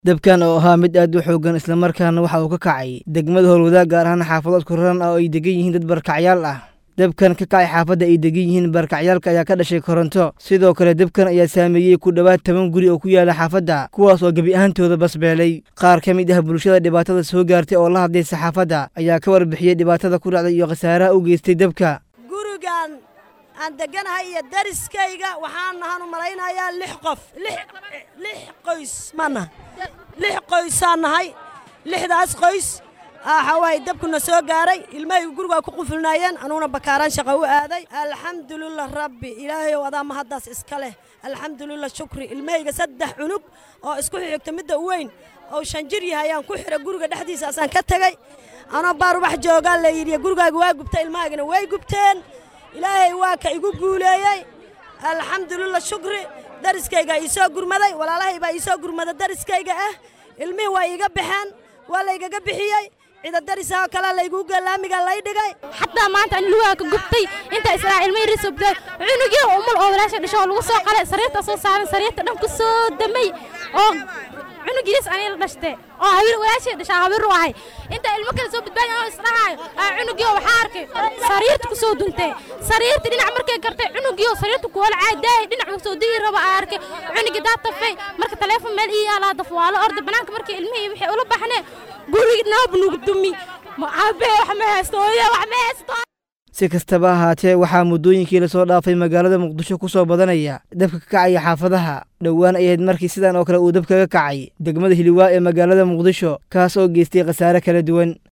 dabkan oo ahaa mid aad u xooggan islamarkaana waxa uu ka kacay degmada howlwadaag gaar ahaan xaafadood koran ah oo ay degan yihiin dad barkacyaal ah dabkan ka kacay xaafadda ay degan yihiin barkacyaalka ayaa ka dhashay koronto sidoo kale dabkan ayaa saameeyey ku dhowaad toban guri oo ku yaala xaafadda kuwaas oo gebi ahaantooda basbeelay qaar ka mid ah bulshada dhibaatada soo gaartay oo la hadlay saxaafadda ayaa ka warbixiyey dhibaatada ku dhacday iyo khasaaraha u geystay dabka gurigan aan deganahay iyo dariskayga waxaan nahan u malaynayaa lix qof lix qoys maana lix qoysaan nahay lixdaas qoys waxawaaye dabkuna soo gaaray ilmahaygu gurigaa ku qufulnaayeen anuguna bakaaraan shaqa u aaday alxamdulilah rabbi ilaahayow adaa mahaddaas iska leh alxamdulilah shukri ilmahayga saddex cunug oo isku xigta midda u weyn oo shan jir yahay ayaan ku xidha guriga dhexdiisaasaan ka tegey anoo baarubax joogaa la yidhi gurigaaga waa gubtay ilmahaygana way gubteen ilaahay waa ka igu guuleeyey alxamdulilah shukri dariskayga ii soo gurmaday walaalahay baa ii soo gurmada dariskayga ah ilmihii waa iiga baxeen waa laygaga bixiyey cida darisahoo kalea laygu galaamiga lay dhigay xataa maanta an lugaa ka gubtay intaa israa ilmay risobday cunugii umul oo walaasha dhasho oo lagu soo qalay sariirta soo saaran sariirta dhan ku soo damay oo cunugiis anay la dhashtay oo hawir walaashay dhashaa hawir u ahay intaa ilmo kale soo badbaadi oo isdhahaayo cunugii oo waxaa arkay sariirta ku soo duntay sariirta dhinac markay gartay cunugii oo sariirta ku wala caadaayay dhinac soo digi raba aa arkay cunugii daa tafay marka taleefon meel ii yaalaa daf waa la orday banaanka markii ilmihii waxay ula baxneen gurigi noob nugu dumi aabee wax ma haysto hooyo wax ma haysto si kastaba ahaatee waxaa muddooyinkii lasoo dhaafay magaalada muqdisho ku soo badanaya dabka ka kacaya xaafadaha dhowaan ay ahayd markii sidan oo kale uu dab kaga kacay degmada hiliwaa ee magaalada muqdisho kaas oo geystay khasaare kala duwan